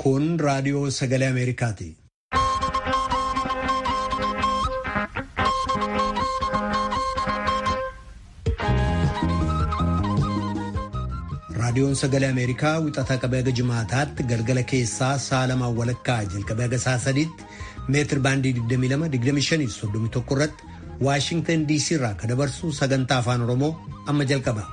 Kun raadiyoo sagalee Ameerikaati. Raadiyoon sagalee Ameerikaa wixataa qabee haga jimaataatti galgala keessaa sa'a lamaan walakkaa jalqabee haga sa'a sadiitti meetir baandii 22-25-31 irratti Waashingtan DC irraa kan dabarsu sagantaa afaan Oromoo amma jalqaba.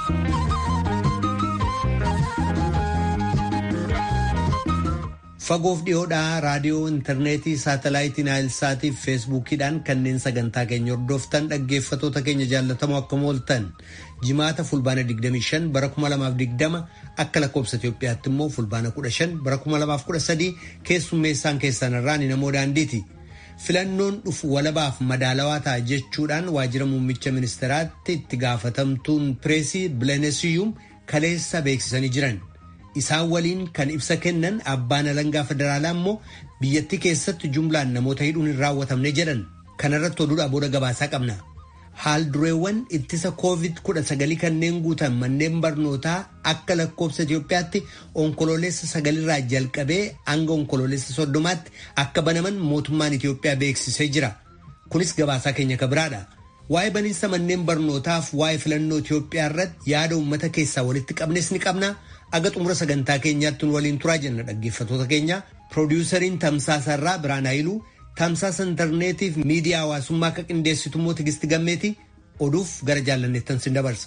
Fagoof dhiyoodhaa raadiyoo intarneetii saatalaayitii naayilsaatii fi feesbuukiidhaan kanneen sagantaa keenya hordoftan dhaggeeffatoota keenya jaallatamoo akkam ooltan jimaata fulbaana 25 bara 2020 akka lakkoobsa Itoophiyaatti immoo fulbaana 15 bara 2013 keessummeessaan keessan irraa ni namoo daandiiti. Filannoon dhufu walabaaf madaalawaa ta'a jechuudhaan waajjira muummicha ministeeraatti itti gaafatamtuun pireesii bilenesiyuum kaleessa beeksisanii jiran. Isaan waliin kan ibsa kennan abbaan alangaa federaalaa immoo biyyattii keessatti jumlaan namoota hidhuun hin raawwatamne jedhan kanarratti oduudhaa booda gabaasaa qabna. Haal dureewwan ittisa COVID-19 kanneen guutan manneen barnootaa akka lakkoobsa Itoophiyaatti onkoloolessa sagalirraa jalqabee hanga onkoloolessa soddomaatti akka banaman mootummaan Itoophiyaa beeksisee jira. Kunis gabaasaa keenya kabiraadha. Waa'ee baniinsa manneen barnootaaf waa'ee filannoo Itoophiyaa irratti yaada uummata keessaa walitti qabnes ni qabna. Aga xumura sagantaa keenyaatti nu waliin turaa jenna dhaggeeffatoota keenya. Piroodyusariin Tamsaasarraa Biraan Haayiluu tamsaasa intarneetiif miidiyaa hawaasummaa akka qindeessitu immoo Tigisti Gammeeti oduuf gara jaallanneettan sin dabarsa.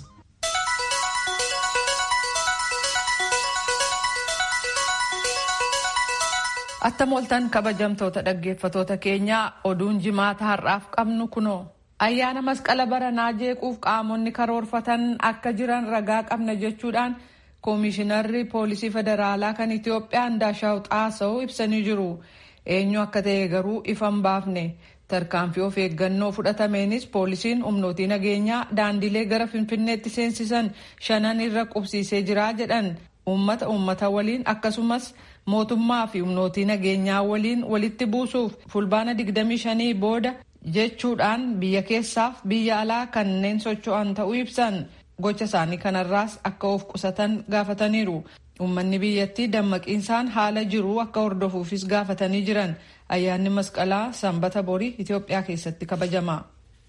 Attam ooltan kabajamtoota dhaggeeffatoota keenyaa oduun jimaata har'aaf qabnu kunoo. Ayyaana masqala baranaa jeequuf qaamonni karoorfatan akka jiran ragaa qabna jechuudhaan koomishinarri poolisii federaalaa kan Itoophiyaa Ndaashaw Xaasa'uu ibsanii jiru. Eenyu akka ta'e garuu ifa hin baafne. Tarkaanfii of eeggannoo fudhatameenis poolisiin humnootii nageenyaa daandilee gara Finfinneetti seensisan shanan irra qubsiisee jira jedhan. Uummata uummata waliin akkasumas mootummaa fi humnootii nageenyaa waliin walitti buusuuf fulbaana 25 booda jechuudhaan biyya keessaaf biyya alaa kanneen socho'an ta'uu ibsan. Gocha isaanii kanarraas akka of qusatan gaafataniiru. Uummanni biyyattii dammaqiinsaan haala jiru akka hordofuufis gaafatanii jiran. Ayyaanni masqalaa sanbata borii Itoophiyaa keessatti kabajama.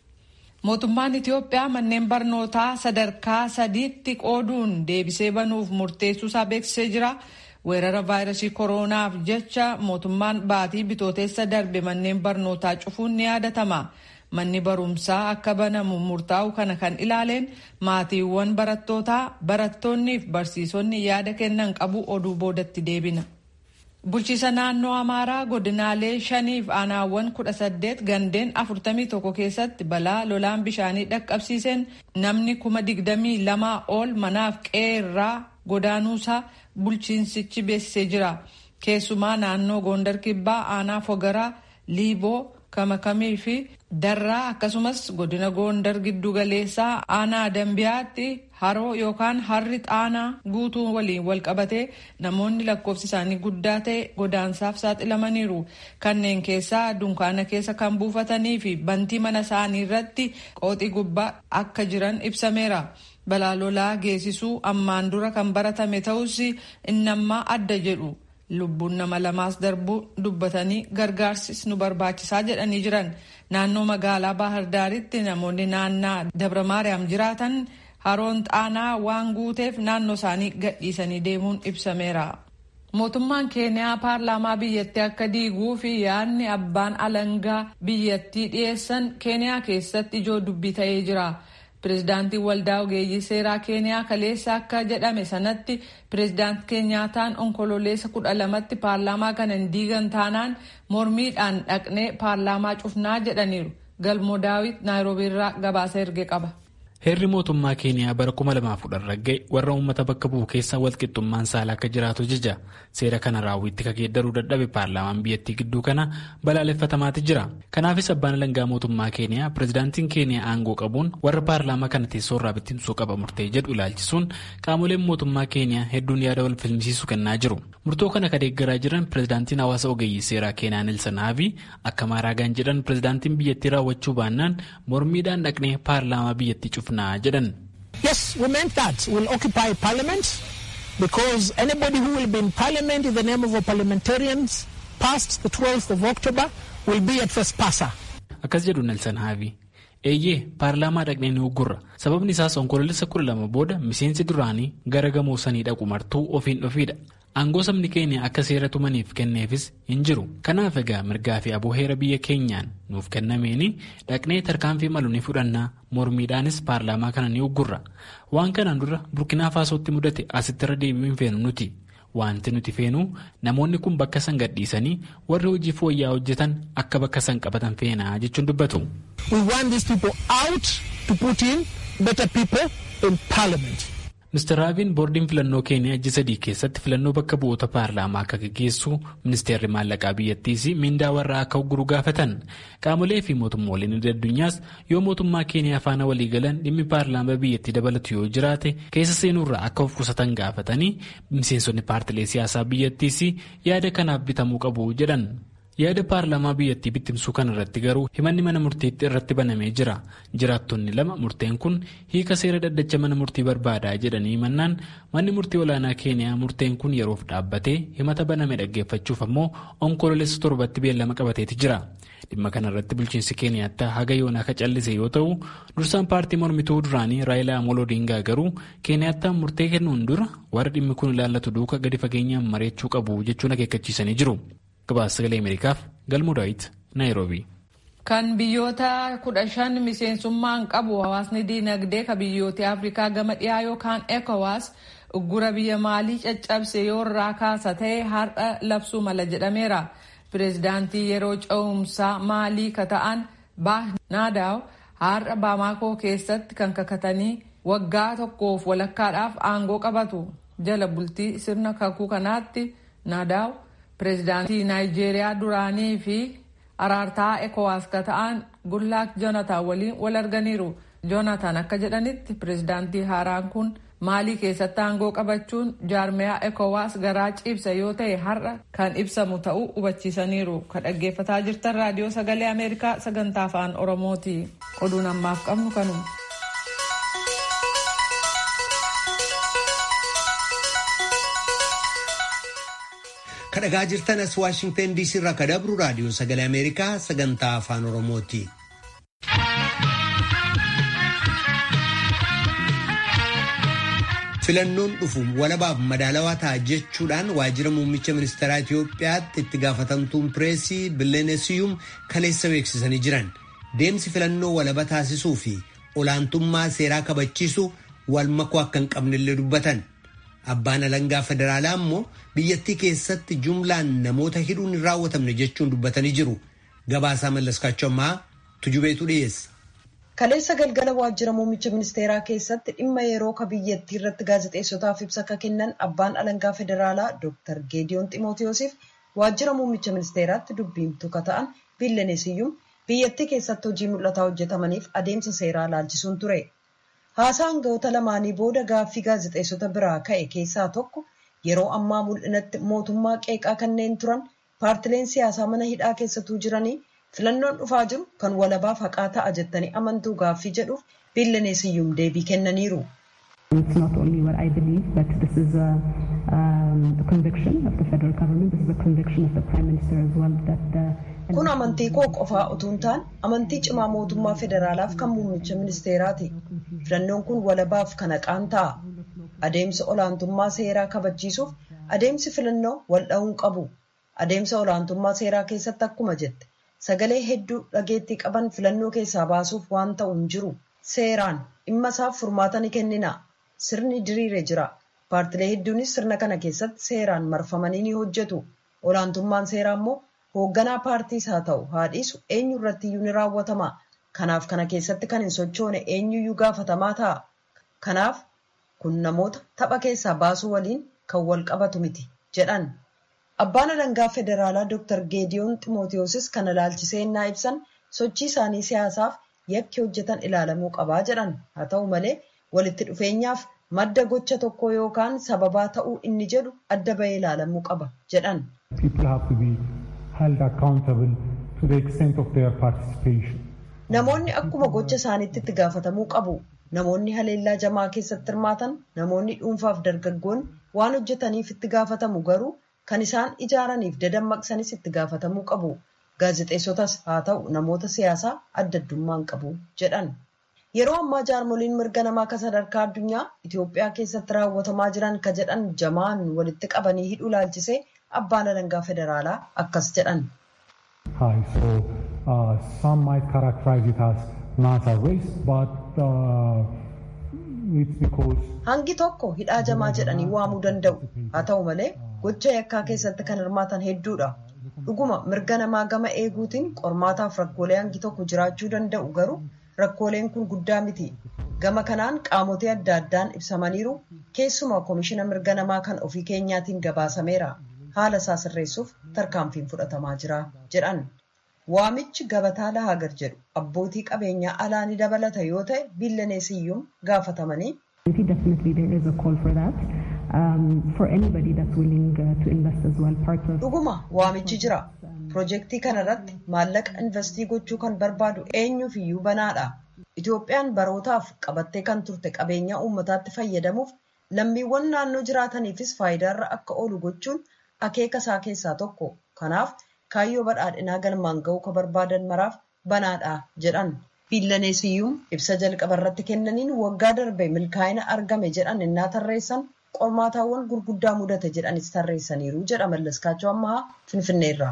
Mootummaan Itoophiyaa manneen barnootaa sadarkaa sadiitti qooduun deebisee banuuf murteessuusaa beeksisee jira. Weerara vaayirasii koroonaaf jecha mootummaan baatii bitooteessa darbe manneen barnootaa cufuun ni yaadatama. Manni barumsaa akka banamu murtaa'u kana kan ilaaleen maatiiwwan barattootaa barattoonnii fi barsiisonni yaada kennan qabu oduu boodatti deebina. Bulchiisa naannoo Amaaraa godinaalee shaniif aanaawwan kudha saddeet gandeen afurtamii tokko keessatti balaa lolaan bishaanii dhaqqabsiiseen namni kuma digdamii lamaa ol manaaf qeerraa godaanuusaa bulchiinsichi beeksisee jira. Keessumaa naannoo Gondar Kibbaa aanaa Fogaraa, Liiboo, Kamakamii fi Darraa akkasumas godina Gondar giddu galeessaa aanaa Dambiyaatti haroo yookaan harri xaanaa guutuu waliin wal qabatee namoonni lakkoofsi isaanii guddaa ta'e godaansaaf saaxilamaniiru. Kanneen keessaa dunkaana keessa kan buufatanii fi bantii mana isaanii irratti qooxii gubbaa akka jiran ibsameera. Balaa lolaa geessisuu ammaan dura kan baratame ta'us innammaa adda jedhu. lubbuun nama lamaas darbuu dubbatanii gargaarsis nu barbaachisaa jedhanii jiran naannoo magaalaa baahirdaaritti namoonni naannaa dabra maariyaam jiraatan haroon xaanaa waan guuteef naannoo isaanii gadhiisanii deemuun ibsameera. mootummaan keeniyaa paarlaamaa biyyattii akka diiguu fi yaadni abbaan alangaa biyyattii dhiyeessan keeniyaa keessatti ijoo dubbii ta'ee jira. Pireezidaantiin waldaa ogeeyyii seeraa keeniyaa kaleessa akka jedhame sanatti pireezidaanti keenyaataan onkololeessa kudha lamatti paarlaamaa kana hin diigan taanaan mormiidhaan dhaqnee paarlaamaa cufnaa jedhaniiru. Galmoo daawit naayiroobiirraa gabaasa erge qaba. Heerri mootummaa keeniyaa bara 2010 ragga'e warra uummata bakka bu'u keessa walqixxummaan saala akka jiraatu jija. Seera kana raawwitti kageeddaruu dadhabe paarlaamaan biyyattii gidduu kana balaaleffatamaati jira. Kanaafis abbaan alangaa mootummaa keeniyaa pireezidaantiin keeniyaa aangoo qabuun warra paarlaamaa kana teessoorraa bittinsuu qaba murtee jedhu ilaalchisuun qaamoleen mootummaa keeniyaa hedduun yaada wal filmisiisu kennaa jiru. Murtoo kana ka deeggaraa jiran pireezidaantiin hawaasa ogeeyyii seeraa keeniyaa Neelsan Haavi akka maaraagaan jedhan pireezidaantiin biyyattii raawwachuu baannaan mormiidhaan dhaqnee paarlaamaa biyyattii cufnaa jedhan. Yes, we meant that. We'll occupy parliament. because anybody who will be in parliament in the name of our parliamentarians past the 12th of October will be at first passer. Akkas jedhu Nelson Haavi. Eeyyee paarlaamaa dhaqnee ni uggurra. Sababni isaas onkoloolessa kudha lama booda miseensi duraanii gara gamoo sanii dhaqu martuu ofiin dhofiidha. Aangoo sabni keenya akka seera tumaniif kenneefis hin jiru. Kanaaf egaa mirgaa fi aboo heera biyya keenyaan nuuf kennameeni dhaqnee tarkaanfii malu ni fudhannaa mormiidhaanis paarlaamaa kana ni uggurra. Waan kanaan dura burkinaa faasootti mudate asitti irra deebi'uu hin feenu nuti. Wanti nuti feenu namoonni kun bakka san gadhiisanii warri hojii fooyya'aa hojjetan akka bakka san qabatan feenaa jechuun dubbatu. We want these people out to put in better people in parliament. Mr. Raaviin boordiin filannoo keeniyaa ji'a sadii keessatti filannoo bakka bu'oota paarlaamaa akka gaggeessu ministeerri maallaqaa biyyattiis mindaa warraa akka ugguru gaafatan qaamolee fi mootummooleen addunyaas yoo mootummaa keeniyaa faana walii galan dhimmi paarlaamaa biyyattii dabalatu yoo jiraate keessa seenuurraa akka of qusatan gaafatanii miseensonni paartilee siyaasaa biyyattiis yaada kanaaf bitamuu qabu jedhan. yaada paarlaamaa biyyattii bittimsuu kana irratti garuu himanni mana murtiitti irratti banamee jira jiraattonni lama murteen kun hiika seera dhaddacha mana murtii barbaadaa jedhanii mannaan manni murtii olaanaa keeniyaa murteen kun yeroof dhaabbatee himata baname dhaggeeffachuuf ammoo onkoloolessa torbatti beellama qabateeti jira dhimma kana irratti bulchiinsi keeniyaatti haga yoonaa akka callise yoo ta'u dursaan paartii mormituu duraanii raayilaa amoloo odingaa garuu keeniyaattaan murtee kennuun dura warra dhimmi kun ilaallatu duuka gadi fageenyaan mareechuu qabu jechuun akeekkachiisanii jiru. gabaasa sagalee ameerikaaf galmuu daawit naayiroobii. kan biyyoota kudha shan miseensummaan qabu hawaasni diinagdee ka biyyoota afrikaa gama dhiyaa yookaan ekowaas uggura biyya maalii caccabse yoo irraa kaasa ta'e har'a labsuu mala jedhameera pireezidaantii yeroo ce'umsaa maalii ka ta'an baah naadaaw har'a baamaakoo keessatti kan kakatanii waggaa tokkoof walakkaadhaaf aangoo qabatu jala bultii sirna kakuu kanaatti naadaaw. pireezidaantii naayijeeriyaa duraanii fi araartaa ekowaas ka ta'an gudlaak joonataan waliin wal arganiiru joonataan akka jedhanitti pireezidaantii haaraan kun maalii keessatti aangoo qabachuun jaarmiyaa ekowaas garaa ciibsa yoo ta'e har'a kan ibsamu ta'uu hubachiisaniiru ka dhaggeeffataa jirtan raadiyoo sagalee ameerikaa sagantaa afaan oromooti oduun ammaaf qabnu kanuma. kadhagaa jirtan as waashingtan diisii irraa kadabru raadiyoo sagalee ameerikaa sagantaa afaan oromooti. filannoon dhufu walabaaf madaalawaa ta'a jechuudhaan waajjira muummicha ministeeraa Itiyoophiyaatti itti gaafatamtuun pireesii Billeenesiyuum kaleessa beeksisanii jiran deemsi filannoo walaba taasisuu fi olaantummaa seeraa kabachiisu wal makuu akka hin qabnellee dubbatan. Abbaan alangaa federaalaa immoo biyyattii keessatti jumlaan namoota hidhuun hin raawwatamne jechuun dubbatanii jiru. Gabaasaa mallaskaachuu ammaa tujubeetu dhiyeessa. Kaleessa galgala waajjira muummicha ministeeraa keessatti dhimma yeroo ka biyyattii irratti gaazexeessotaaf ibsa akka kennan abbaan alangaa federaalaa Dr. Geediyoon Ximootiyoosiif waajjira muummicha ministeeraatti dubbiimtuu ka ta'an Billeneesiyyuum biyyattii keessatti hojii mul'ataa hojjetamaniif adeemsa seeraa laalchisuun ture. Haasaa hangawoota lamaanii booda gaaffii gaazexeessota biraa ka'e keessaa tokko yeroo ammaa mul'inatti mootummaa qeeqaa kanneen turan paartileen siyaasaa mana hidhaa keessatuu jiranii filannoon dhufaa jiru kan walabaaf haqaa ta'a jettanii amantuu gaaffii jedhuuf Billeneesiyyuum deebii kennaniiru. Kun amantii koo qofaa utuu hin taane amantii cimaa mootummaa federaalaaf kan muummicha ministeeraati. Filannoon kun walabaaf kan haqaan ta'a. Adeemsa olaantummaa seeraa kabachiisuuf adeemsi filannoo wal dha'uun qabu. Adeemsa olaantummaa seeraa keessatti akkuma jette sagalee hedduu dhageettii qaban filannoo keessaa baasuuf waan ta'u hin jiru. Seeraan dhimma isaaf furmaata ni kennina. Sirni diriire jira. Paartilee hedduunis sirna kana keessatti seeraan marfamanii ni hojjetu. Olaantummaan seeraa immoo hoogganaa paartiis haa ta'u haa dhiisu eenyu irratti iyyuu ni raawwatama. Kanaaf kana keessatti kan hin sochoone eenyuyyuu gaafatamaa ta'a. Kanaaf kun namoota tapha keessaa baasuu waliin kan wal qabatu miti jedhan. Abbaan alangaa federaalaa Dr. Geediyoon Ximootiyoosis kana laalchisee innaa ibsan sochii isaanii siyaasaaf yakki hojjetan ilaalamuu qabaa jedhan. Haa ta'u malee walitti dhufeenyaaf madda gocha tokko yookaan sababaa ta'uu inni jedhu adda bahee ilaalamuu qaba jedhan. Namoonni akkuma gocha isaaniitti itti gaafatamuu qabu. namoonni haleellaa jamaa keessatti hirmaatan namoonni dhuunfaaf dargaggoonni waan hojjetaniif itti gaafatamu garuu kan isaan ijaaraniif dadammaqsanis itti gaafatamuu qabu gaazexeessotas haa ta'u namoota siyaasaa adda addummaan qabu jedhan yeroo ammaa jaarmoliin mirga namaa kan sadarkaa addunyaa Itoophiyaa keessatti raawwatamaa jiran ka jedhan jamaan walitti qabanii hidhuu laalchisee abbaan alangaa federaalaa akkas jedhan. high. So uh, some might characterize it as not a race, but uh, it's because. Hangi tokko hidhaa jamaa jedhanii waamuu danda'u. Haa ta'u malee gocha yakkaa keessatti kan hirmaatan hedduudha. Dhuguma mirga namaa gama eeguutiin qormaataaf rakkoolee hangi tokko jiraachuu danda'u garuu rakkooleen kun guddaa miti. Gama kanaan qaamotee adda addaan ibsamaniiru keessumaa koomishina mirga namaa kan ofii keenyaatiin gabaasameera. haala isaa sirreessuuf tarkaanfiin fudhatamaa jira jedhan waamichi gabataa lahagar jedhu abbootii qabeenyaa alaa ni dabalata yoo ta'e biillaneesiyyuun gaafatamanii. dhuguma waamichi jira pirojektii kanarratti maallaqa investii gochuu kan barbaadu eenyuuf iyyuu banaadha itoophiyaan barootaaf qabattee kan turte qabeenyaa uummataatti fayyadamuuf lammiiwwan naannoo jiraataniifis faayidaarra akka oolu gochuun. akeeka isaa keessaa tokko kanaaf kaayyoo badhaadhinaa galmaan ga'uu ka barbaadan maraaf banaadha jedhan biillaneesiyyuun ibsa jalqaba irratti kennaniin waggaa darbe milkaa'ina argame jedhan innaa tarreessan qormaataawwan gurguddaa mudate jedhanis tarreessaniiru jedha mallaskaachoo ammaa finfinneerraa.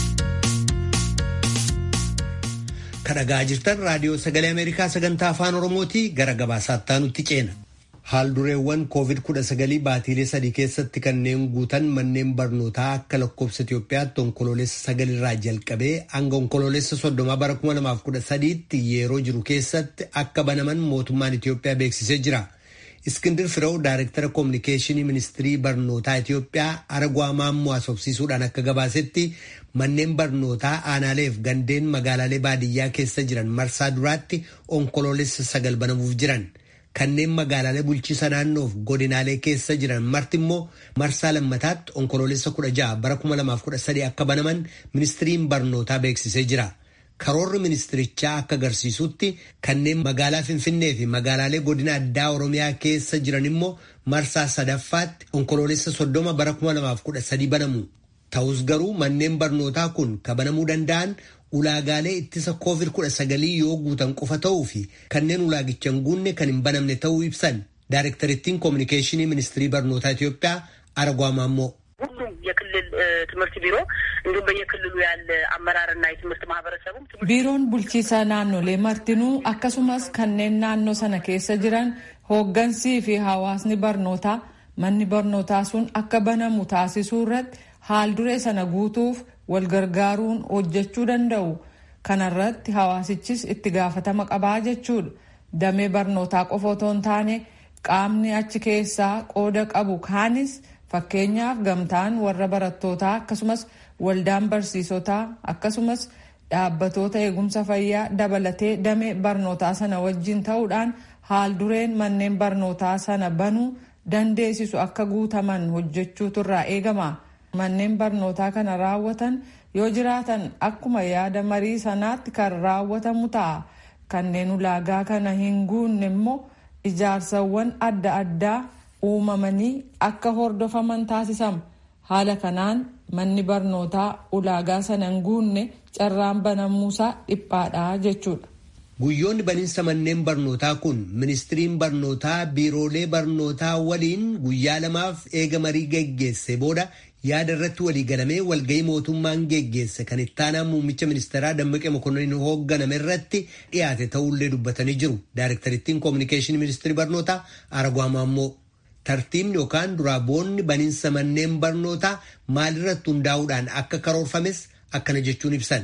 kadhagaa jirtan raadiyoo sagalee ameerikaa sagantaa afaan oromooti gara gabaasaatti nutti ceena. Haaldureewwan COVID-19 baatiilee sadii keessatti kanneen guutan manneen barnootaa akka lakkoofsa Itoophiyaatti onkoloolessa sagalirraa jalqabee hanga onkoloolessa soddomaa bara 2013tti yeroo jiru keessatti akka banaman mootummaan Itoophiyaa beeksisee jira. Iskindir Firew Daayirektara Koominikeeshinii Ministirii Barnootaa Itoophiyaa Aragwaa Maammoo asoofsiisuudhaan akka gabaasetti manneen barnootaa aanaaleef gandeen magaalaalee baadiyyaa keessa jiran marsaa duraatti onkoloolessa sagal banamuuf jiran. kanneen magaalaalee bulchiisa naannoof godinaalee keessa jiran marti immoo marsaa lammataatti onkoloolessa kudha ja'a bara kuma lamaaf kudha sadii akka banaman ministiriin barnootaa beeksisee jira. Karoorri ministirichaa akka agarsiisutti kanneen magaalaa Finfinnee fi magaalaalee godina addaa Oromiyaa keessa jiran immoo marsaa sadaffaatti onkoloolessa soddoma bara kuma lamaaf kudha sadii banamu. Ta'us garuu manneen barnootaa kun kabanamuu danda'an ulaagaalee ittisa koovid kudha sagalii yoo guutan qofa ta'uu fi kanneen ulaagicha hin guunne kan hin banamne ta'uu ibsan daayirektarittiin koominikeeshinii ministirii barnootaa Itoophiyaa Aragwaa Maammoo. ሁሉም የክልል ትምህርት ቢሮ እንዲሁም በየክልሉ ያለ አመራርና የትምህርት ማህበረሰቡም ቢሮን ቡልቺሳ ናኖሌ መርቲኑ አከሱመስ ከኔን ናኖ ሰነ ኬሰ ጅራን hooggansii fi hawaasni barnootaa manni barnootaa sun akka banamu taasisuu irratti haal duree sana guutuuf wal gargaaruun hojjechuu danda'u kanarratti hawaasichis itti gaafatama qabaa jechuudha damee barnootaa qofa otoo hin taane qaamni achi keessaa qooda qabu kaanis fakkeenyaaf gamtaan warra barattootaa akkasumas waldaan barsiisotaa akkasumas dhaabbatoota eegumsa fayyaa dabalatee damee barnootaa sana wajjin ta'uudhaan haal dureen manneen barnootaa sana banuu dandeessisu akka guutaman hojjechuutu irraa eegama. manneen barnootaa kana raawwatan yoo jiraatan akkuma yaada marii sanaatti kan raawwatamu ta'a kanneen ulaagaa kana hin guunne immoo ijaarsawwan adda addaa uumamanii akka hordofaman taasisama haala kanaan manni barnootaa ulaagaa sana hin guunne carraan banamuusaa dhiphaadha jechuudha. Guyyoonni baniinsa manneen barnootaa kun ministiriin barnootaa biiroolee barnootaa waliin guyyaa lamaaf eega marii geggeesse booda yaada irratti walii galamee walgahii mootummaan geggeesse kan ittaanaa muummicha ministeeraa Dammaqee Mokonnin hoogganame irratti dhiyaate ta'ullee dubbatanii jiru. Daayirektarittiin koominikeeshinii ministirii barnootaa Aragwaa Maammoo. Tartiibni yookaan duraa boonni baniinsa manneen barnootaa maalirratti hundaa'uudhaan akka karoorfames akkana jechuun ibsan.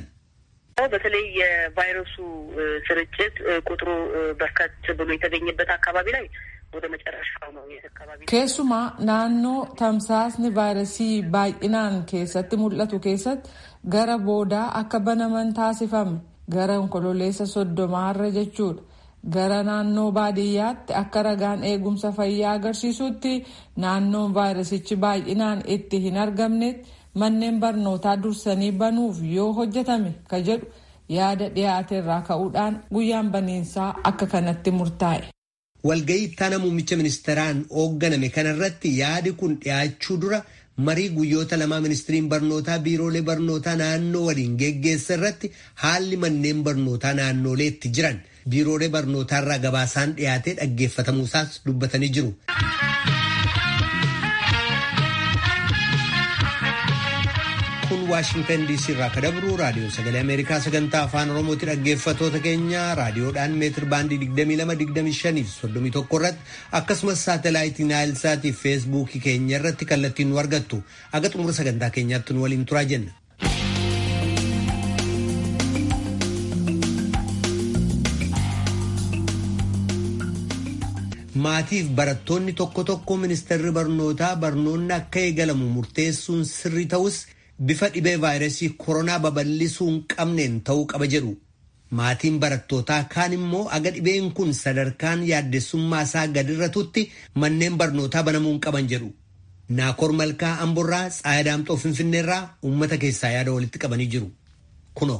በተለይ የቫይረሱ ስርጭት ቁጥሩ በርከት ብሎ የተገኘበት አካባቢ ላይ ወደ መጨረሻው ነው አካባቢ keessumaa naannoo tamsaasni vaayirasii baay'inaan keessatti mul'atu keessatti gara boodaa akka banaman taasifame gara onkololeessa soddomaarra jechuudha gara naannoo baadiyyaatti akka ragaan eegumsa fayyaa agarsiisutti naannoon vaayirasichi baay'inaan itti hin argamnetti manneen barnootaa dursanii banuuf yoo hojjetame ka jedhu yaada dhiyaate irraa ka'uudhaan guyyaan baniinsaa akka kanatti murtaa'e. walga'ii ittaana muummicha ministeeraan hoogganame kanarratti yaadi kun dhiyaachuu dura marii guyyoota lamaa ministiriin barnootaa biiroolee barnootaa naannoo waliin geggeessa irratti haalli manneen barnootaa naannoleetti jiran biiroolee barnootaarraa gabaasaan dhiyaatee dhaggeeffatamuusaas dubbatanii jiru. kun waashingtan diisii irraa kadabru raadiyoo sagalee ameerikaa sagantaa afaan oromooti dhaggeeffatoota keenya raadiyoodhaan meetir baandii 2225 31 irratti akkasumas saatalaayitii naayilsaatii feesbuukii keenya irratti kallattiin nu argattu aga xumura sagantaa keenyaatti nu waliin turaa jenna. maatiif barattoonni tokko tokko ministeerri barnootaa barnoonni akka eegalamu murteessuun sirri ta'us bifa dhibee vaayirasii koronaa babal'isuu hin qabneen ta'uu qaba jedhu. Maatiin barattootaa kaan immoo aga dhibeen kun sadarkaan yaaddessummaa isaa gadirratutti manneen barnootaa banamuu hin qaban jedhu. Naakoor Malkaa Amborraa Tsaayadaamxoo Finfinneerraa uummata keessaa yaada walitti qabanii jiru. Kunoo.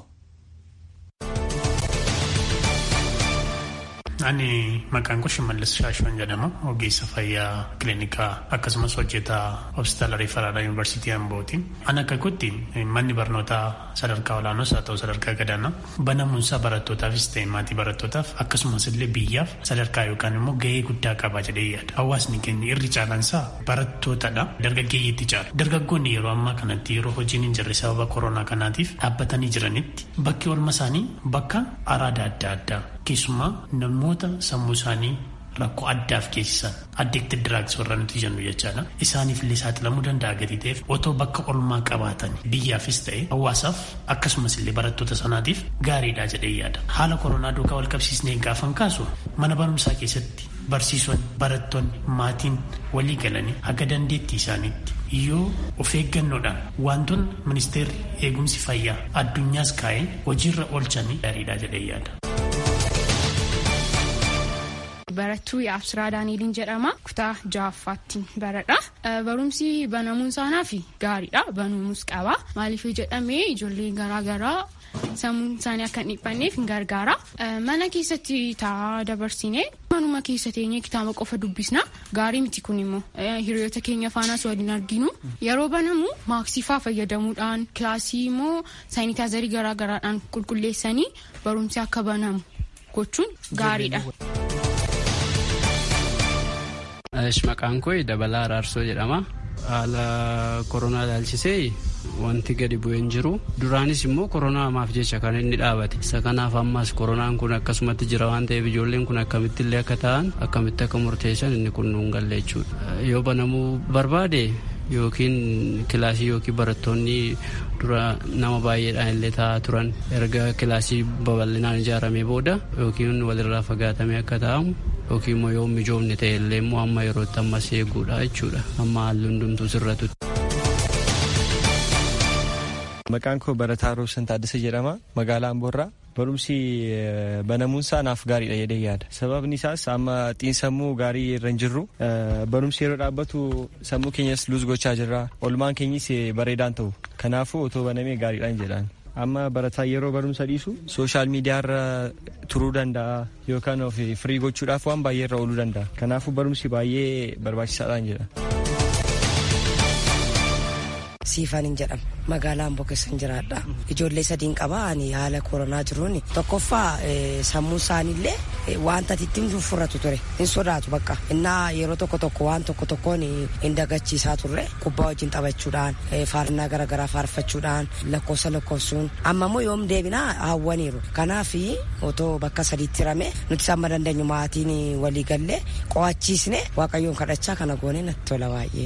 Ani maqaan koo Shimallis Shaashoon jedhama. Ogeessa fayyaa kiliinikaa akkasumas hojjetaa hospitaala Riifaraadhaa Yuunivarsiitii Ambooti. Ani akka kutti manni barnootaa sadarkaa olaanoos haa ta'u sadarkaa gadaanaa banamuunsaa barattootaafis ta'e maatii barattootaaf akkasumas illee biyyaaf sadarkaa yookaan immoo gahee guddaa qaba jedhee yaada. Hawaasni keenya irri caalansaa barattootadha. Dargaggeeyyiitti caala. Dargaggoonni yeroo ammaa kanatti yeroo hojiin hin jirre sababa koronaa kanaatiif dhaabbatanii jiranitti bakki oolma isaanii bakka araada adda addaa keessumaa namoota sammuu isaanii rakkoo addaaf geessisan addicted drugs warra nuti jennu jechaadha isaaniif illee saaxilamuu danda'a gadi ta'eef otoo bakka oolmaa qabaatan biyyaafis ta'e hawaasaaf akkasumas illee barattoota sanaatiif gaariidha jedhee yaada haala koronaa duukaa wal qabsiisnee gaafan kaasu mana barumsaa keessatti barsiisonni barattoonni maatiin walii galanii haga dandeettii isaaniitti yoo of eeggannoodhaan wantoonni ministeerri eegumsi fayyaa addunyaas kaa'ee hojiirra oolchanii gaariidha jedhee yaada. Barattuu Yaabsiraa Daaniiliin jedhama. Kutaa ja'affaatti baradha. Barumsi banamuun isaanaaf gaariidha. Banamuus qaba. Maaliif jedhamee ijoollee garaagaraa sammuun isaanii akka hin dhiphanneef hin gargaara. Mana keessatti taa'aa dabarsine manuma keessa teenyee kitaaba qofa dubbisna. Gaarii miti kun immoo hiriyoota keenya faanaas waliin arginu. Yeroo banamu maaksii faa fayyadamuudhaan kilaasii immoo saayinitaazarii garaagaraadhaan qulqulleessanii barumsi akka banamu gochuun gaariidha. Maqaan koo Dabalaa Araarsoo jedhama. Haala koronaa ilaalchisee wanti gadi bu'ee hin jiru. Duraanis immoo koronaamaaf jecha kan inni dhaabate. Isa kanaaf ammas koronaan kun akkasumatti jira waan ta'eef ijoolleen kun akkamitti illee akka ta'an akkamitti akka murteessan inni kun nuun galle jechuudha. Yoo banamuu barbaade yookiin kilaasii yookiin barattoonni dura nama baay'eedhaan illee taa'aa turan erga kilaasii babal'inaan ijaaramee booda yookiin walirraa fagaatamee akka taa'amu yookiin immoo yoo mijoomne ta'e illee immoo amma yerootti ammas eeguudha jechuudha amma haalli hundumtuu sirratutti. Maqaan koo Barataa Roobsan Taaddasa jedhama magaalaa Amboorraa. Barumsi banamuunsaa naaf gaariidha jedhee yaada. Sababni isaas amma xiinsammuu gaarii irra hin jirru. Barumsi yeroo dhaabbatu sammuu keenyas luus gochaa jirra. Olmaan keenyis bareedaan ta'u. Kanaafuu otoo banamee gaariidhaan jedhaan. Amma barataa yeroo barumsa dhiisu sooshaal miidiyaarra turuu danda'a yookaan of firii gochuudhaaf waan baay'ee irra ooluu danda'a. Kanaafuu barumsi baay'ee barbaachisaadhaan jedha. Siifaniin jedhama. Magaalaa Amboo keessan jiraadha. Ijoollee sadiin qaba. Ani haala koronaa jiruun tokkoffaa sammuu isaaniillee wanta ittiin furratu ture. Hin sodaatu bakka. Innaa yeroo tokko tokko waan tokko tokkoon hin dagachiisaa turre. Kubbaa wajjin taphachuudhaan, faarnaa garaagaraa faarfachuudhaan, lakkoofsa lakkoofsuun. Amma immoo yoom deebinaa hawwaniiru. Kanaaf otoo bakka sadiitti hirame nuti amma dandeenyu maatiin walii gallee qo'achiisne waaqayyoon kadhachaa kana goone natti tola baay'ee.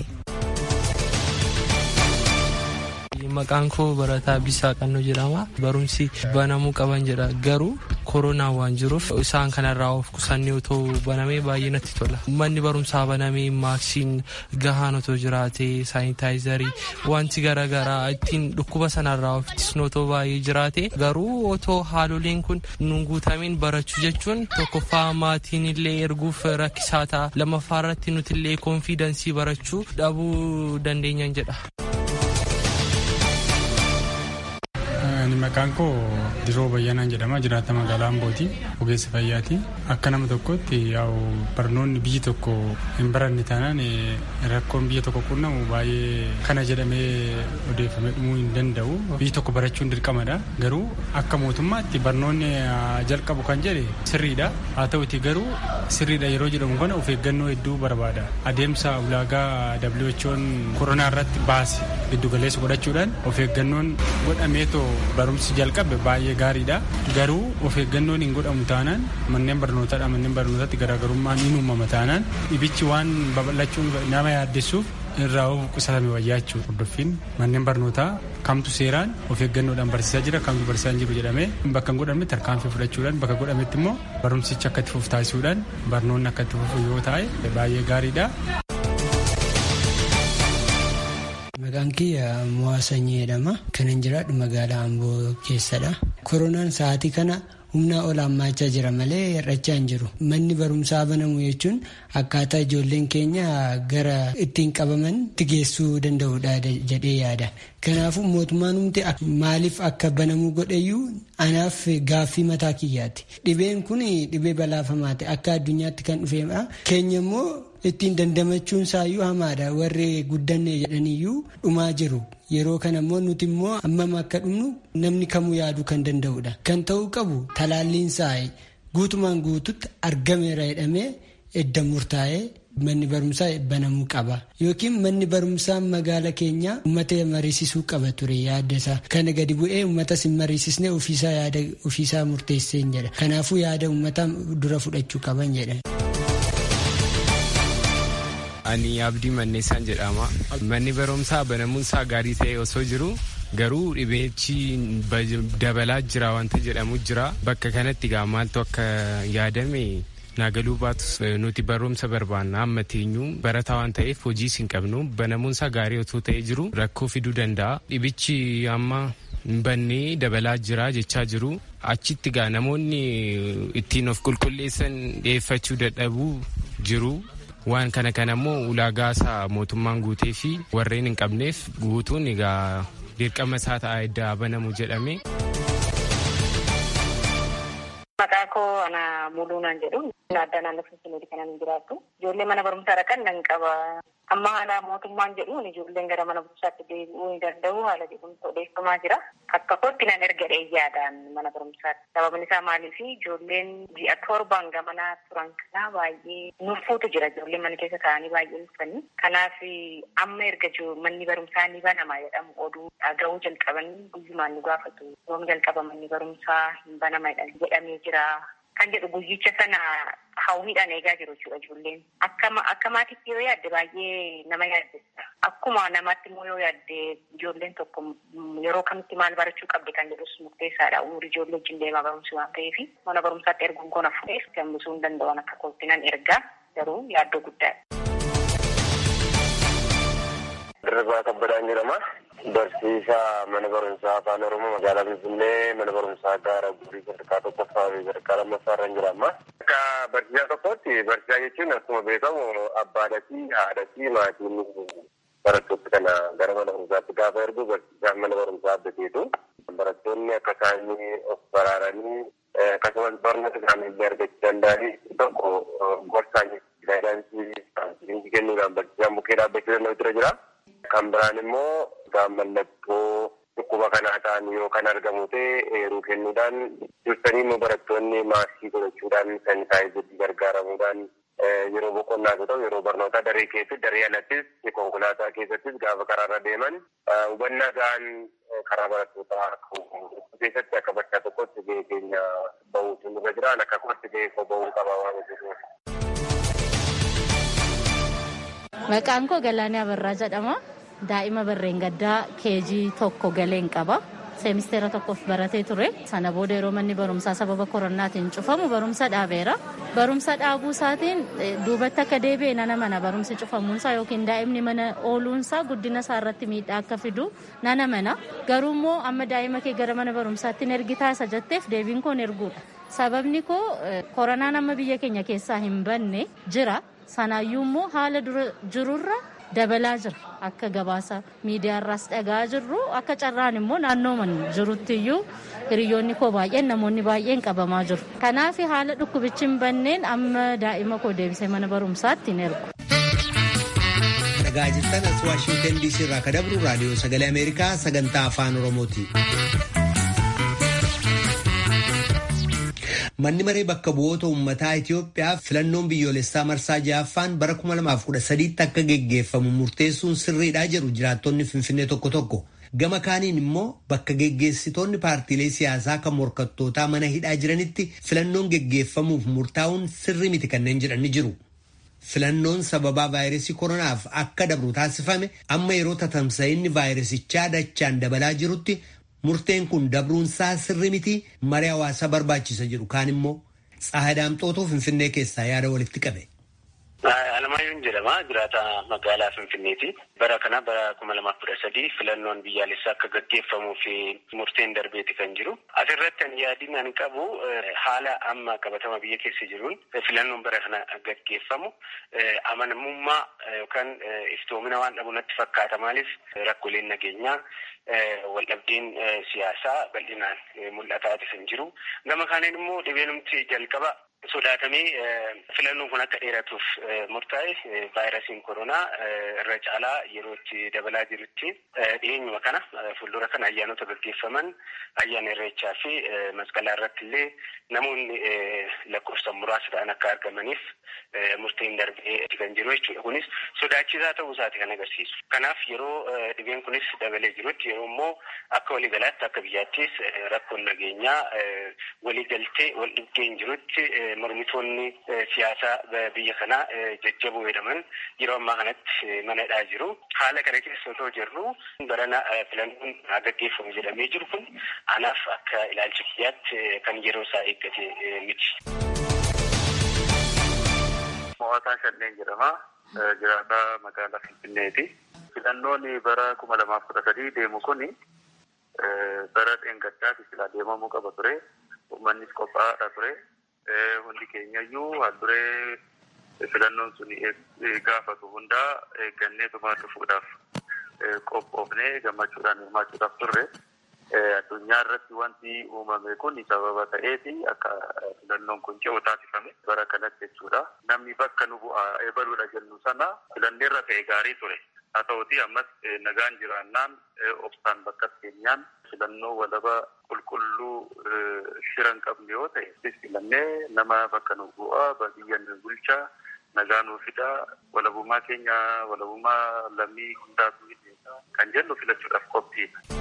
Maqaan koo Barataa Bisaa Qannoo jedhama. Barumsi banamuu qaban jedha. Garuu koronaan waan jiruuf isaan kanarraa of qusannee otoo banamee baay'ee natti tola. Manni barumsaa banamee maaksiin gahaan otoo jiraate saayintaayizarii wanti garaagaraa ittiin dhukkuba sanarraa of ittisnu otoo baay'ee jiraate garuu otoo haaloleen kun nun guutamiin barachuu jechuun tokkoffaa maatiin illee erguuf rakkisaa ta'a. Lammaffaa irratti nuti illee koonfiidensii barachuu dhabuu dandeenyan jedha. Maqaan koo Diroo Bayyanaan jedhama. Jiraata magaalaa Ambooti. Ogeessa fayyaati. Akka nama tokkotti yaa'u barnoonni biyyi tokko hin baranne taanaan rakkoon biyya tokko qunnamu baay'ee kana jedhamee odeeffamee dhumuu hin danda'u. Biyyi tokko barachuun dirqamadha. Garuu akka mootummaatti barnoonni jalqabu kan jedhe sirriidha. Haa ta'uti garuu sirriidha yeroo jedhamu kana of eeggannoo hedduu barbaada. Adeemsa ulaagaa WHO'n koronaa irratti baase giddugaleessa godhachuudhaan of eeggannoon godhameetoo barumsi jalqabe baay'ee gaariidha. Garuu of eeggannoon hin godhamu taanaan manneen barnootaadha manneen barnootaatti garaagarummaan hin uumama taanaan dhibichi waan babal'achuun nama yaaddessuuf irraa of qusatame wayyaa jechuudha. Hordoffiin manneen barnootaa kamtu seeraan of eeggannoodhaan barsiisaa jira kamtu barsiisaa hin jiru jedhamee bakka hin godhamne tarkaanfii fudhachuudhaan bakka godhametti immoo barumsichi akka itti fufu taasisuudhaan barnoonni akka itti fufu yoo ta'e baay'ee gaariidha. Maqaan kiyya Mo'aa Sanyii jedhama. Kanan jiraadhu magaalaa Amboo keessadha. Koronaan sa'aatii kana humnaa ol hammaachaa jira malee hir'achaa hin jiru. Manni barumsaa banamu jechuun akkaataa ijoolleen keenya gara ittiin qabaman itti geessuu danda'udha jedhee yaada. Kanaafuu mootummaan humti maaliif akka banamuu godheyyuu anaaf gaaffii mataa kiyyaati. Dhibeen kun dhibee balaafamaati. Akka addunyaatti kan dhufeedha. Keenya immoo ittiin dandamachuun isaayyuu hamaadha. Warri guddanne jedhaniyyuu dhumaa jiru. Yeroo kana immoo nuti immoo hammam akka dhumnu namni kamuu yaaduu kan danda'udha. Kan ta'uu qabu talaalliin isaa guutumaan guututti argameera jedhamee edda murtaa'ee manni barumsaa banamuu qaba. Yookiin manni barumsaa magaala keenya uummata mariisisuu qaba ture yaada isaa. Kana gadi bu'ee uummatas hin mariisisne ofiisaa yaada ofiisaa murteesseen jedha. Kanaafuu yaada uummataa dura fudhachuu qaban jedha. Ani Abdii Manneessaan jedhama. Manni barumsaa banamuun isaa gaarii ta'e osoo jiru garuu dhibeechi dabalaa jira wanta jedhamu jira. Bakka kanatti gaa maaltu akka yaadame naagaluu baatus nuti barumsa barbaanna amma teenyu barataa waan ta'eef hojiis hin qabnu banamuun isaa gaarii otoo ta'ee jiru rakkoo fiduu danda'a. Dhibichi amma bannee dabalaa jira jechaa jiru. Achitti gaa namoonni ittiin of qulqulleessan dhiyeeffachuu dadhabuu jiru. waan kana kana immoo ulaagaa isaa mootummaan guutee fi warreen hin qabneef guutuun egaa dirqama isaa ta'a edda banamu jedhame. Maqaa koo ana muluunaan jedhu adda naannoo Finfinneeti kanan jiraattu. Ijoollee mana barumsaa dhaqan nan qaba. Amma haala mootummaan jedhuun ijoolleen gara mana barumsaatti deebi'uu hin danda'u haala jedhamtu odeeffamaa jira. Akka kootti nan erga yaadaan mana barumsaatti. Sababni isaa maaliif ijoolleen ji'a torbaan gamanaa turan kanaa baay'ee nuffuutu jira ijoolleen mana keessa taa'anii baay'ee nuffanii. Kanaaf amma erga manni barumsaa ni banama jedhamu oduu dhaga'uu jalqabanii guyyumaan nu gaafatu. Yoom jalqaba manni barumsaa hin banama jedhamee jira. Kan jedhu guyyicha sana hawwiidhaan eegaa jiru jechuudha ijoolleen. Akka maatiitti yoo yaadde baay'ee nama yaaddessa. Akkuma namaatti immoo yoo yaadde ijoolleen tokko yeroo kamitti maal barachuu qabdi kan jedhus murteessaadha. Umurii ijoollee wajjin deemaa barumsi waan ta'eef mana barumsaatti erguun kun hafuudheef gambisuu hin danda'an akka kootti nan ergaa garuu yaaddoo guddaadha. Dirribii Kabbadaan jedhama. Barsiisaa mana barumsaa afaan Oromoo magaalaa Finfinnee mana barumsaa gaara guurii sadarkaa tokkoffaa fi sadarkaa lammaffaa irra jira amma. Akka barsiisaa tokkotti barsiisaa jechuun akkuma beekamu abbaadhatii haadhatii maatiin barattoota kana gara mana barumsaatti gaafa ergu barsiisaan mana barumsaa abdateetu. Barattoonni akka isaan of baraaranii akkasumas barnoota isaanii illee argachuu danda'anii tokko gorsaan gaayidaansii kennuudhaan barsiisaan bukkee dhaabbachuu danda'u jira jira. Kan biraan immoo mallattoo dhukkuba kanaa ta'an yoo kan argamu ta'e eeruu kennuudhaan dursanii immoo barattoonni maaskii godhachuudhaan sanitaayizarii gargaaramuudhaan yeroo boqonnaa yoo ta'u yeroo barnootaa daree keessatti daree alattis konkolaataa keessattis gaafa karaarra deeman hubannaa ga'an karaa barattootaa keessatti akka bakka tokkotti gahee keenya bahuutu nurra jiraan akka kootti gahee koo bahuu qaba waan hojjetuuf. Maqaan koo Galaanee Abarraa jedhama. Daa'ima barreen gaddaa keejii tokko galeen qaba. Seemisteera tokkoof baratee ture. Sana booda yeroo manni barumsaa sababa koronaatiin cufamu barumsa dhaabeera. Barumsa dhaabuu isaatiin duubatti akka deebi'e nana mana barumsi cufamuunsaa yookiin daa'imni mana ooluunsaa guddina isaa irratti miidhaa akka fidu nana mana. Garuu immoo amma daa'ima kee gara mana barumsaatti hin ergitaa isa jetteef deebiin koo erguudha. Sababni koo koronaan amma biyya keenya keessaa hin banne jira. Sanaayyuu immoo haala dura jirurra dabalaa jira akka gabaasa miidiyaarraas dhagaa jirru akka carraan immoo naannoo man jirutti iyyuu hiriyoonni koo baay'een namoonni baay'een qabamaa jiru kanaaf haala dhukkubichi hin banneen amma daa'ima koo deebisee mana barumsaatti hin ergu. Dhagaa jirtan as Waashingtan DC irraa ka dabru raadiyoo sagalee Ameerikaa sagantaa afaan Oromooti. Manni maree bakka bu'oota uummataa Itoophiyaa filannoon biyyoolessaa marsaa ja'affaan bara 2013 akka geggeeffamu murteessuun sirriidhaa jedhu jiraattonni Finfinnee tokko tokko. Gama kaaniin immoo bakka geggeessitoonni paartiilee siyaasaa kan morkattootaa mana hidhaa jiranitti filannoon geggeeffamuuf murtaa'uun sirri miti kanneen jedhani jiru. Filannoon sababaa vaayirasii koronaaf akka dabru taasifame amma yeroo tatamsa'inni vaayirasichaa dachaan dabalaa jirutti murteen kun dabruunsaa sirri miti marii hawaasaa barbaachisa jedhu kaan immoo Tsahadaamxootuu Finfinnee keessaa yaada walitti qabe. Alamaayyuun jedhama jiraata magaalaa Finfinneeti. Bara kana bara kuma lamaaf kudha sadii filannoon biyyaalessaa akka gaggeeffamuu fi murteen darbeeti kan jiru. Asirratti ani yaadin ani qabu haala amma qabatama biyya keessa jiruun filannoon bara kana gaggeeffamu amanamummaa yookaan iftoomina waan dhabu natti fakkaata. Maaliif rakkooleen nageenyaa waldhabdeen siyaasaa bal'inaan mul'ataa kan jiru. Gama kaaniin immoo dhibeenumti jalqaba sodaatamee filannoon kun akka dheeratuuf murtaa'e vaayirasiin koronaa irra caalaa yeroo itti dabalaa jirutti dhiyeenyuma kana fuuldura kana ayyaanota gaggeeffaman ayyaana irreechaa fi masqalaa irratti illee namoonni lakkoofsan muraasa ta'an akka argamaniif murteen darbee kan jiru jechuudha. Kunis sodaachisaa ta'uu isaati kan agarsiisu. Kanaaf yeroo dhibeen kunis dabalee jirutti yeroo immoo akka waliigalaatti akka biyyaattis rakkoon nageenyaa waliigaltee wal dhibdeen jirutti mormitoonni siyaasaa biyya kanaa jajjaboo jedhaman yeroo ammaa kanatti manadhaa jiru. Haala kana keessa otoo jirru barana filannoon gaggeeffamu jedhamee jiru kun anaaf akka ilaalcha kiyyaatti kan yeroo isaa eeggate miti. Mo'ataa Shanneen jedhama. Jiraataa magaalaa Finfinneeti. Filannoon bara kuma lamaaf kudha sadii deemu kuni bara dheengaddaati silaa deemamuu qaba ture. Uummannis qophaa'aadha ture. Hundi keenyayyuu haalduree filannoon sun gaafatu hundaa eeggannee tumaa dhufuudhaaf qophoofnee gammachuudhaan hirmaachuudhaaf turre. Addunyaa irratti wanti uumame kun sababa ta'eeti akka filannoon kun ce'u taasifame bara kanatti jechuudha. Namni bakka nu bu'aa eebaluudha jennu sana filanneerra ta'e gaarii ture. Haa ta'uti ammas nagaan jiraannaan obsaan bakka keenyaan filannoo walaba qulqulluu shira hin qabne yoo ta'e filannee nama bakka nu bu'aa biyya nu bulchaa nagaa nuu fidaa walabummaa keenya walabummaa lammii hundaatu kan jennu filachuudhaaf qophiidha.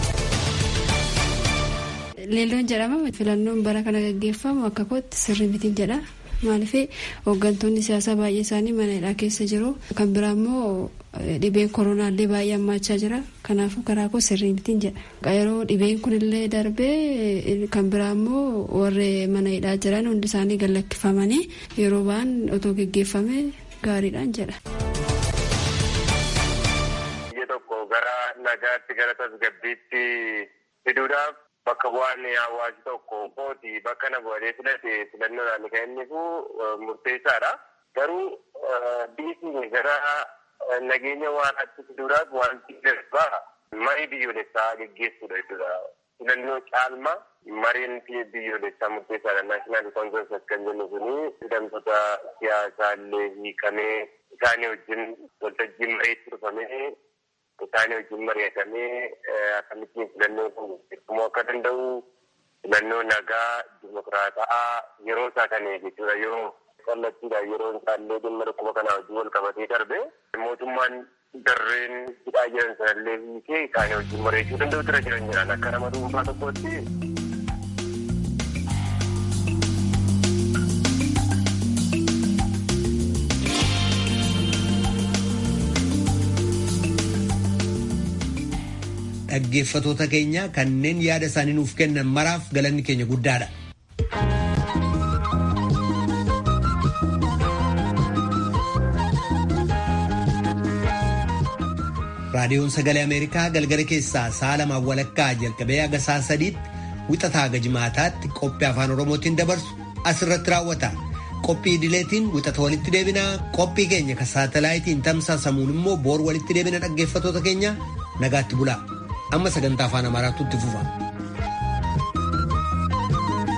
Leelloon jedhama filannoon bara kana gaggeeffamu akka kootti sirri mitiin jedha. Maaliif hooggantoonni siyaasaa baay'ee isaanii mana hidhaa keessa jiru. Kan biraa immoo dhibeen koronaallee baay'ee hammaachaa jira. Kanaafuu karaa koo sirrii mitiin jedha. Yeroo dhibeen kunillee darbee kan biraa immoo warri mana hidhaa jiran hundi isaanii gallakkifamanii yeroo ba'an otoo gaggeeffame gaariidhaan jedha. Biyya tokko gara nagaatti gara tasgabbiitti fiduudhaaf bakka bu'aan hawaasi tokko kooti bakka na bu'atee filate filannoodhaan kan inni murteessaadha. Garuu biyyi gara nageenya waanaatti fiduudhaaf wanti darbaa marii biyyoolessaa geggeessuudha jechuudha. Filannoo caalmaa mariin biyyoolessaa murteessaadha. Naashinaal koonfireensi kan jennu kuni hidhamtoota siyaasaa illee hiikamee isaanii wajjin waltajjii mariitti dhufamee isaanii wajjin mari'atamee akkamittiin filannoo kun gaggeeffamuu akka danda'u filannoo nagaa dimokiraataa yeroo isaa kan jechuudha yeroo kallattiidha yeroo isaallee dhimma dhukkuba kanaa wajjin wal qabatee darbe mootummaan darreen hidhaa jiran sanallee hiikee isaanii wajjin mari'achuu danda'u tura jiran jiran akka nama dhuunfaa tokkotti. dhaggeeffatoota keenya kanneen yaada isaanii nuuf kennan maraaf galanni keenya guddaadha. raadiyoon sagalee ameerikaa galgala keessaa sa'a lamaan walakkaa jalqabee haga sa'a sadiitti wixataa haga jimaataatti qophii afaan oromootiin dabarsu asirratti raawwata qophii idileetiin wixata walitti deebinaa qophii keenya ka saatalaayitiin tamsaasamuun immoo boor walitti deebina dhaggeeffatoota keenya nagaatti bulaa amma sagantaa afaan amaaraatu itti fufa.